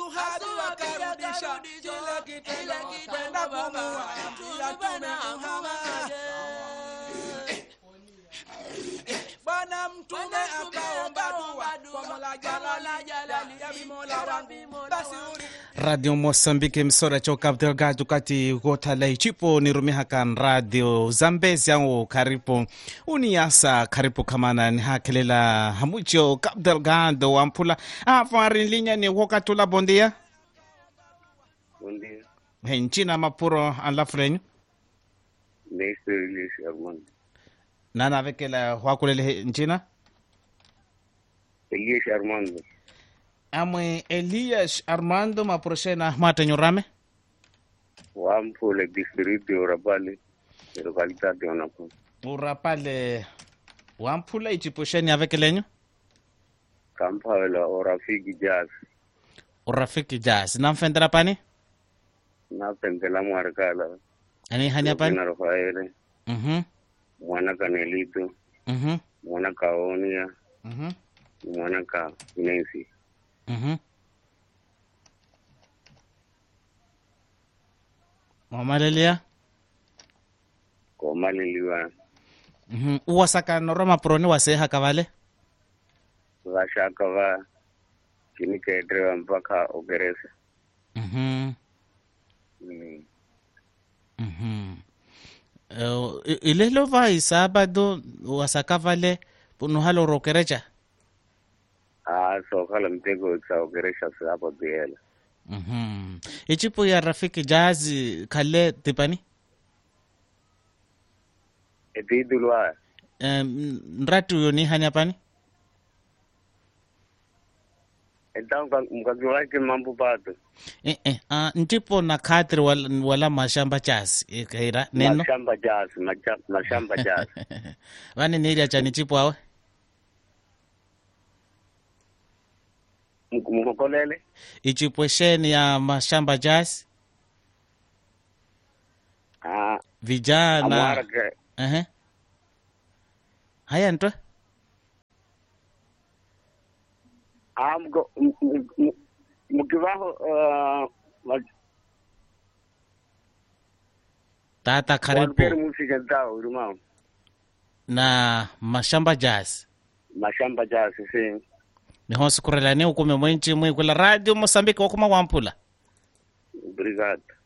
hadi wakarudisha kile kitendo kwenda kumuua Mtume Muhammad. Bwana Mtume akaomba dua kwa Mola Jalali, ya Mola wangu basi uri radio moçambique emissora tya cabo delgado kati kothala icipo nirumihakan radio zambezi angu karipu uniasa karipu khamana nihakhelela hamucio cabo delgado wamphula afarin linya ni wokatula bondia Buen día. hencina mapuro anlafulenyo Néstor Elias Armando. nanavekela hwakulele hencina Elias Armando. amwe elias armando mapuroshena matenyo rame Wampo el distrito de Orapale, de localidad de Onapo. urapale wamphula iciposheni avekelenyo Campa de la Orafiki Jazz. urafiki jasi namfendela pani Na Pentela Marcala. ani hanya pani Lupina Rafael. Mhm, Mwana Canelito. mhm, Mwana Caonia. mhm, Mwana Ca Nancy. mhm. mamalelia Comali Liwa. Mhm. uwasakano ro mapuroni waseha kavale Vashaka va. Kini kedrewa mpaka Ogeresa. Mhm, Mm. mhm. Eh, i- ilelo vai sabado wasakavale punuhalo rokerecha Ah, so kala mtego sa Ogeresa sa hapo Biela. Mhm. ichipo ya rafiki jazi khale tipani Etidulwa. Em, nrati uyo ni hanya pani Então, mkazi wake mambo pato. eh, eh. ah, ntipo na khatri wala, wala mashamba chasi ikaira neno mashamba jazz macha- mashamba jazz vani niria chani chipo awe Mk- mkokolele ichipwesheni ya mashamba jasi Ah, vijana amwarake Ehe. haya ntwe Ah, mko- m- m- m- mkivaho ah, ma- tata walukeri karibu musike zao ulimao na mashamba jasi mashamba jazz si niho sikurelani ukume mwenchi mwikula radio mosambiki wakuma wampula obrigado